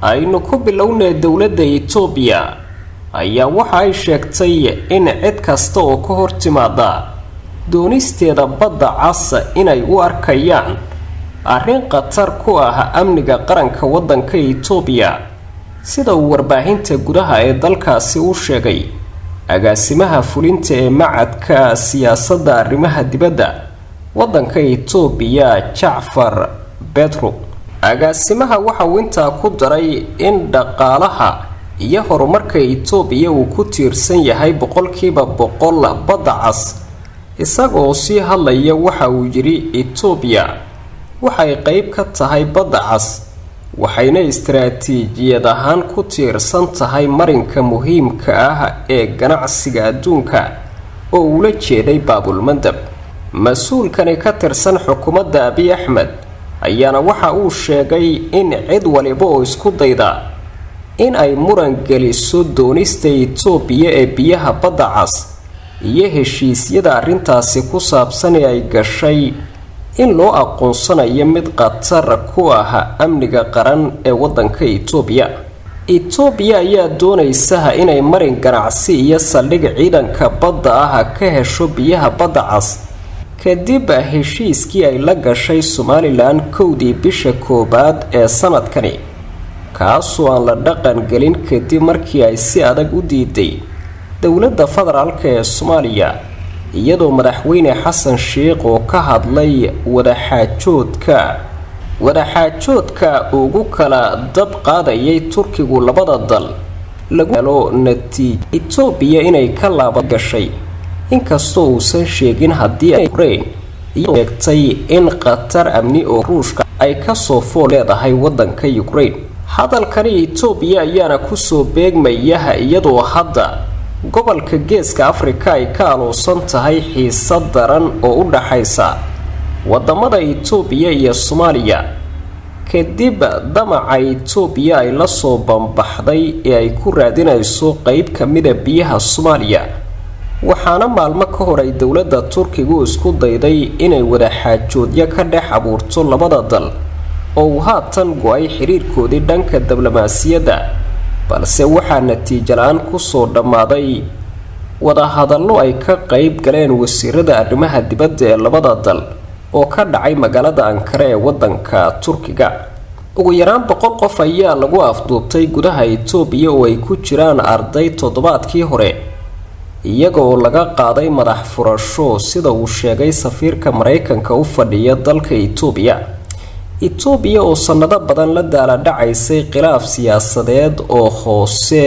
aynu ku bilownay dowladda itoobiya ayaa waxa ay sheegtay in cid kasta oo ka hor timaada doonisteeda badda casa inay u arkayaan arrin khatar ku ah amniga qaranka waddanka itoobiya sida uu warbaahinta gudaha ee dalkaasi u sheegay agaasimaha fulinta ee macadka siyaasadda arrimaha dibadda waddanka itoobiya jacfar bedro agaasimaha waxa uu intaa ku daray in dhaqaalaha iyo horumarka itoobiya uu ku tiirsan yahay boqolkiiba boqol badda cas isagoo sii hadlaya waxa uu yidhi itoobiya waxay qeyb ka tahay badda cas waxayna istaraatiijiyad ahaan ku tiirsan tahay marinka muhiimka ah ee ganacsiga adduunka oo uula jeeday baabulmandab mas-uulkani ka tirsan xukuumadda abiy axmed ayaana waxa uu sheegay in cid waliba oo isku dayda in ay muran geliso doonista itoobiya ee biyaha badda cas iyo heshiisyada arrintaasi ku saabsan ee ay gashay in loo aqoonsanayo mid khatar ku ah amniga qaran ee waddanka itoobiya itoobiya ayaa doonaysaha inay marin ganacsi iyo saldhig ciidanka badda ah ka hesho biyaha badda cas kadib heshiiskii ay la gashay somalilan kowdii bisha koowaad ee sanadkani kaasoo aan la dhaqan gelin kadib markii ay si adag u diiday dowladda federaalk ee soomaaliya iyadoo madaxweyne xasan sheikh oo ka hadlay wadaxaajoodka wadaxaajoodka ugu kala dab qaadayay turkigu labada dal lagu helo natiij itoobiya inay ka laaba gashay inkastoo uusan sheegin haddii ay ukrain iyo sheegtay in khatar amni oo ruushka ay kasoo fool leedahay waddanka ukrain hadalkani itoobiya ayaana kusoo beegmayaha iyadoo hadda gobolka geeska afrika ay ka aluusan tahay xiisad daran oo u dhaxaysa wadamada itoobiya iyo soomaaliya kadib damaca itoobiya ay lasoo bambaxday ee ay ku raadinayso qeyb ka mida biyaha soomaaliya waxaana maalmo ka hor ay dowladda turkigu isku dayday inay wadaxaajoodyo ka dhex abuurto labada dal oo uu haatan go-ay xiriirkoodii dhanka diblomaasiyadda balse waxaa natiijo la-aan kusoo dhammaaday wadahadallo ay ka qeyb galeen wasiirada arrimaha dibadda ee labada dal oo ka dhacay magaalada ankare ee waddanka turkiga ugu yaraan boqol qof ayaa lagu afduubtay gudaha itoobiya oo ay ku jiraan arday toddobaadkii hore iyaga oo laga qaaday madax furasho sida uu sheegay safiirka maraykanka u fadhiya dalka itoobiya itoobiya oo sannado badan la daaladhacaysay khilaaf siyaasadeed oo hoose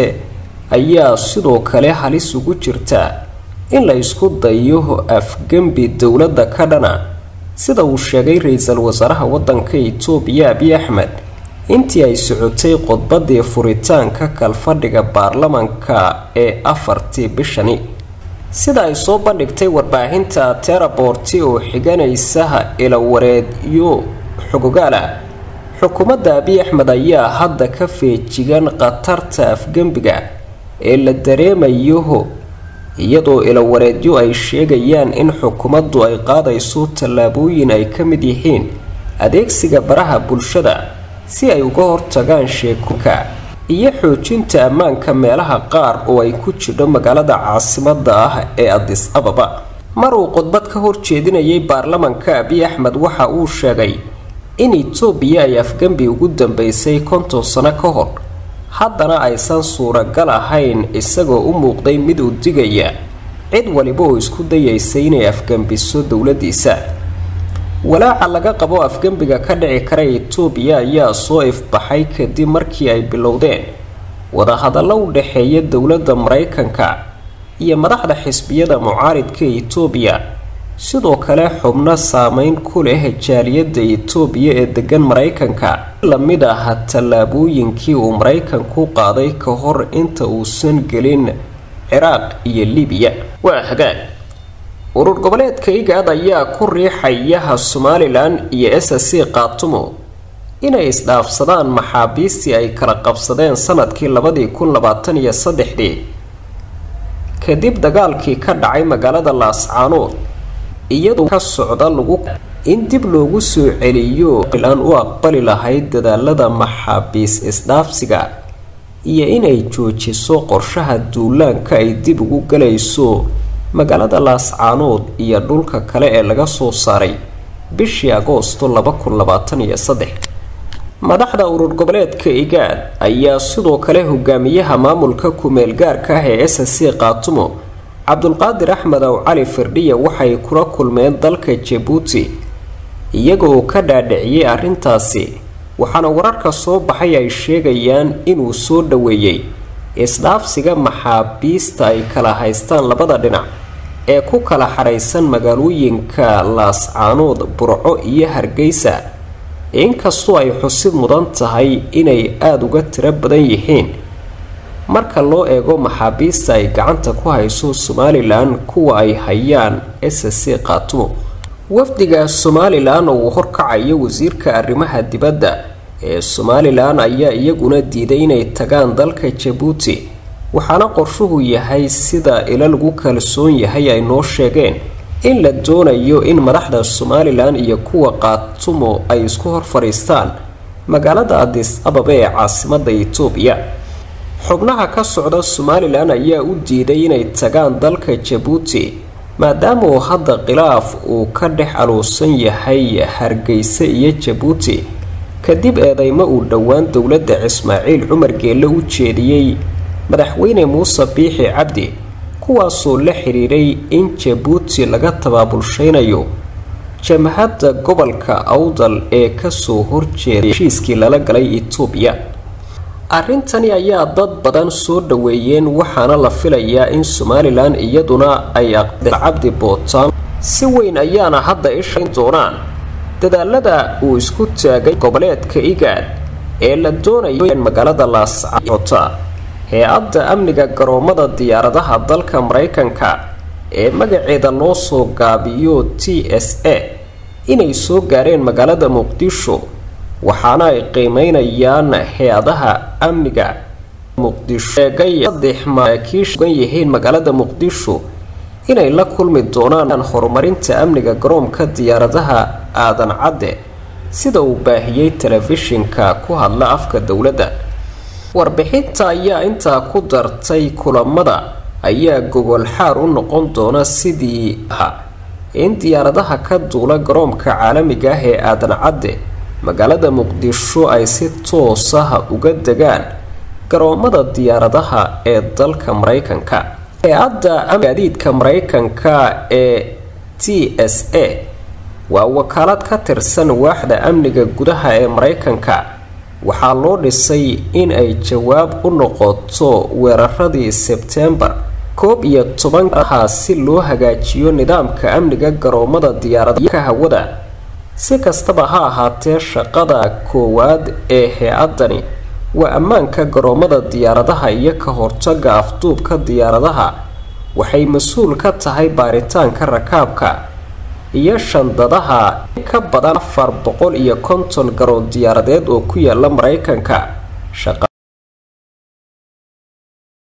ayaa sidoo kale halis ugu jirta in la isku dayo afgembi dowladda ka dhana sida uu sheegay ra-iisul wasaaraha waddanka itoobiya abiy axmed intii ay socotay khudbadii furitaanka kalfadhiga baarlamanka ee afartii bishani sida ay soo bandhigtay warbaahinta teraborti oo xiganaysaha ilawareedyo xogogaal ah xukuumadda abiy axmed ayaa hadda ka feejigan khatarta afgembiga ee la dareemayo iyadoo ilawareedyo ay sheegayaan in xukuumaddu ay qaadayso tallaabooyin ay ka mid yihiin adeegsiga baraha bulshada si ay uga hortagaan sheekoka iyo xoojinta ammaanka meelaha qaar oo ay ku jidho magaalada caasimadda ah ee adis ababa mar uu khudbad ka horjeedinayay baarlamanka abiy axmed waxa uu sheegay in itoobiya ay afgembi ugu dambeysay konton sano ka hor haddana aysan suuragal ahayn isagoo u muuqday mid u digaya cid waliba oo isku dayaysa inay afgembiso dowladiisa walaaca laga qabo afgembiga ka dhici kara itoobiya ayaa soo ifbaxay kadib markii ay bilowdeen wadahadallo u dhexeeya dowladda maraykanka iyo madaxda xisbiyada mucaaridka itoobiya sidoo kale xubno saameyn ku leh jaaliyadda itoobiya ee degan maraykanka lamid ah tallaabooyinkii uu maraykanku qaaday ka hor inta uusan gelin ciraaq iyo libiya waa hagaag urur goboleedka igaad ayaa ku riixayaha somalilan iyo s c qaatumo inay isdhaafsadaan maxaabiistii ay kala qabsadeen sanadkii labadii kun labaatan iyo saddexdii kadib dagaalkii ka dhacay magaalada laascaanood iyadoo ka socda lagu in dib loogu soo celiyo aan u aqbali lahayd dadaalada maxaabiis isdhaafsiga iyo inay joojiso qorshaha duulaanka ay dib ugu galayso magaalada laascaanood iyo dhulka kale ee laga soo saaray bishii agoosto laba kun labaatan iyo saddex madaxda urur goboleedka igaad ayaa sidoo kale hogaamiyaha maamulka ku-meel gaarka ah ee s c kaatumo cabdulqaadir axmed ow cali firdhiya waxay kula kulmeen dalka jabuuti iyagoo ka dhaadhiciyey arrintaasi waxaana wararka soo baxay ay sheegayaan inuu soo dhoweeyey isdhaafsiga maxaabiista ay kala haystaan labada dhinac ee ku kala xadhaysan magaalooyinka laascaanood burco iyo hargeysa inkastoo ay xusid mudan tahay inay aada uga tiro badan yihiin marka loo eego maxaabiista ay gacanta ku hayso somalilan kuwa ay hayaan s c kaatumo wafdiga somalilan oo uu horkacayo wasiirka arrimaha dibadda ee somalilan ayaa iyaguna diiday inay tagaan dalka jabuuti waxaana qorshuhu yahay sida ila lagu kalsoon yahay ay noo sheegeen in la doonayo in madaxda somalilan iyo kuwa kaatumo ay isku hor fadhiistaan magaalada adis ababa ee caasimada itoobiya xubnaha ka socda somalilan ayaa u diiday inay tagaan dalka jabuuti maadaama uu hadda khilaaf uu ka dhex aluusan yahay hargeysa iyo jabuuti kadib eedeymo uu dhowaan dowladda ismaaciil cumar geelle u jeediyey madaxweyne muuse biixi cabdi kuwaasoo la xiriiray in jabuuti laga tabaabulshaynayo jamhadda gobolka awdal ee kasoo horjeeday heshiiskii lala galay itoobiya arrintani ayaa dad badan soo dhoweeyeen waxaana la filayaa in somalilan iyaduna ay aqdeen cabdi bootaan si weyn ayaana hadda ishayn doonaan dadaalada uu isku taagay goboleedka igaad ee la doonayo in magaalada laascota hay-adda amniga garoomada diyaaradaha dalka maraykanka ee magaceeda loo soo gaabiyo t s a inay soo gaareen magaalada muqdisho waxaana ay qiimeynayaan hay-adaha amniga muqdisho eegay saddex maraakiishugan yihiin magaalada muqdisho inay la kulmi doonaan horumarinta amniga garoomka diyaaradaha aadan cadde sida uu baahiyey telefishinka ku hadla afka dowladda warbixinta ayaa intaa ku dartay kulamada ayaa gogol xaar u noqon doona sidii aha in diyaaradaha ka duula garoomka caalamiga ah ee aadan cadde magaalada muqdisho ay si toos ah uga degaan garoomada diyaaradaha ee dalka maraykanka hay-adda gaadiidka maraykanka ee t s a waa wakaalad ka tirsan waaxda amniga gudaha ee maraykanka waxaa loo dhisay in ay jawaab u noqoto weeraradii sebtembar koob iyo tobankaha si loo hagaajiyo nidaamka amniga garoomada diyaaradaha hawada si kastaba ha ahaatee shaqada koowaad ee hay-adani waa ammaanka garoomada diyaaradaha iyo ka hortaga afduubka diyaaradaha waxay mas-uul ka tahay baaritaanka rakaabka iyo shandadaha in ka badan afar boqol iyo konton garoon diyaaradeed oo ku yaala maraykanka